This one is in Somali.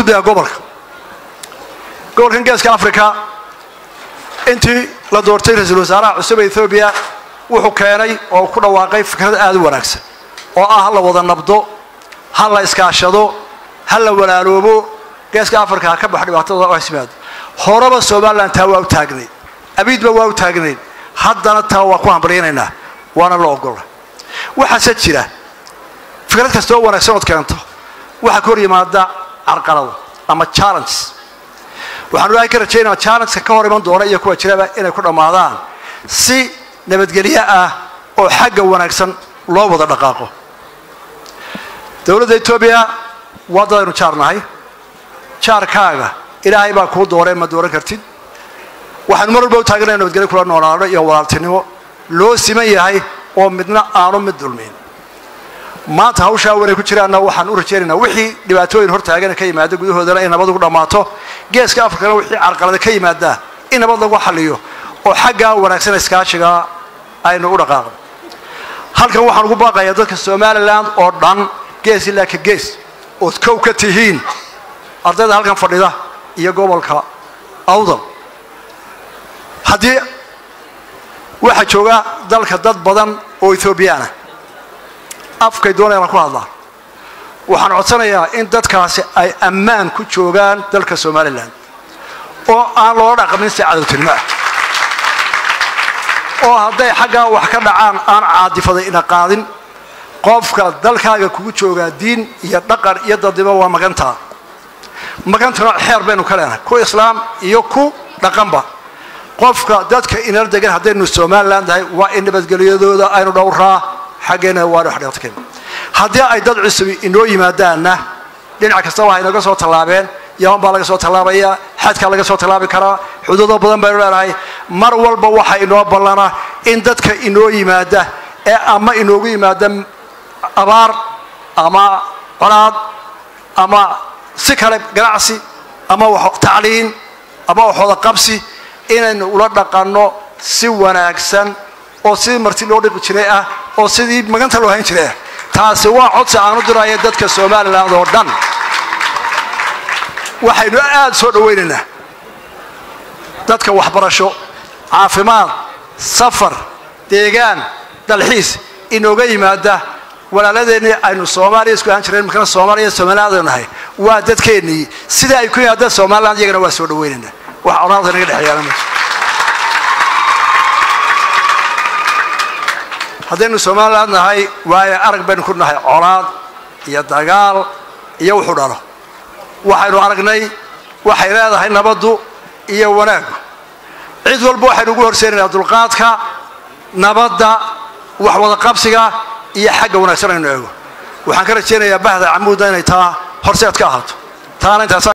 gudbaya gobolka gobolkan geeska africa intii la doortay ra-iisul wasaaraha cusub ee ethoobiya wuxuu keenay oo ku dhawaaqay fikrad aada u wanaagsan oo ah ha la wada nabdo ha la iskaashado ha la walaaloobo geeska africa ha ka baxo dhibaatada oo hasimaado horeba somalilan taa waa u taagnayd abiidba waa u taagnayd haddana taa waa ku hambaryanaynaa waana la ogola waxaase jira fikrad kasta oo wanaagsan ood keento waxaa ka hor yimaada carqalado ama challenges waxaan ilaahay ka rajaynaa challengeka ka hor iman doona iyo kuwa jiraba inay ku dhammaadaan si nabadgelyo ah oo xagga wanaagsan loo wada dhaqaaqo dowladda etoobiya waa dad aynu jaar nahay jaarkaaga ilaahay baa kuu dooreen ma dooran kartid waxaanu mar walba u taaganaya nabadgelyo kula noolaano iyo walaaltinimo loo siman yahay oo midna aanu mid dulmin maanta hawshaa wanay ku jiraanna waxaan u rajaynaynaa wixii dhibaatooyin hortaagana ka yimaada gudahoodana in nabad ugu dhammaato geeska afrikana wixii carqalada ka yimaadaa in nabad lagu xaliyo oo xaggaa wanaagsan iskaashigaa aynu u dhaqaaqno halkan waxaan ugu baaqayaa dadka somalilan oo dhan gees ilaa ka gees ood kow ka tihiin ardayda halkan fadhida iyo gobolka awdal haddii waxaa jooga dalka dad badan oo ethoobiyaana afkay doonayaan ku hadlaan waxaan codsanayaa in dadkaasi ay ammaan ku joogaan dalka somalilan oo aan loola dhaqmin si cadowtinimo ah oo hadday xaggaa wax ka dhacaan aan caadifaday ina qaadin qofka dalkaaga kugu joogaa diin iyo dhaqan iyo dadnimo waa magantaa magantana xeer baynu ka leenahay ku islaam iyo ku dhaqanba qofka dadka inala degan haddaynu somalilan tahay waa in nabadgelyadooda aynu dhowraa xaggeena waanu xdhaqtken haddii ay dad cusubi inoo yimaadaanna dhinac kastaba ha inaga soo tallaabeen yaman baa laga soo tallaabaya xadkaa laga soo tallaabi karaa xuduudo badan baynu leenahay mar walba waxa inoo ballana in dadka inoo yimaada ee ama inoogu yimaada abaar ama colaad ama si kale ganacsi ama tacliin ama waxooda qabsi inaynu ula dhaqanno si wanaagsan oo sidii marti loo dhiqi jiray ah oo sidii maganta loo hayn jiray ah taasi waa codsi aan u diraya dadka somalilan oo dhan waxaynu aada soo dhawaynaynaa dadka waxbarasho caafimaad safar deegaan dalxiis inooga yimaada walaaladeenii aynu soomaaliya isku ahaan jireen markana soomaaliya somalilaadaynu nahay waa dadkeennii sida ay ku yimaadaan somaliland iyagana waa soo dhawaynaynaa wax colaadka naga dhexeeyaana ma haddaynu somaliland nahay waayo arag baynu ku nahay colaad iyo dagaal iyo wuxuu dhalo waxaynu aragnay waxay leedahay nabaddu iyo wanaaggu cid walba waxaynu ugu horseynayna dulqaadka nabadda wax wada qabsiga iyo xagga wanaagsan aynu eego waxaan ka rajaynayaa bahda camuudna inay taa horseed ka ahaato taana intaas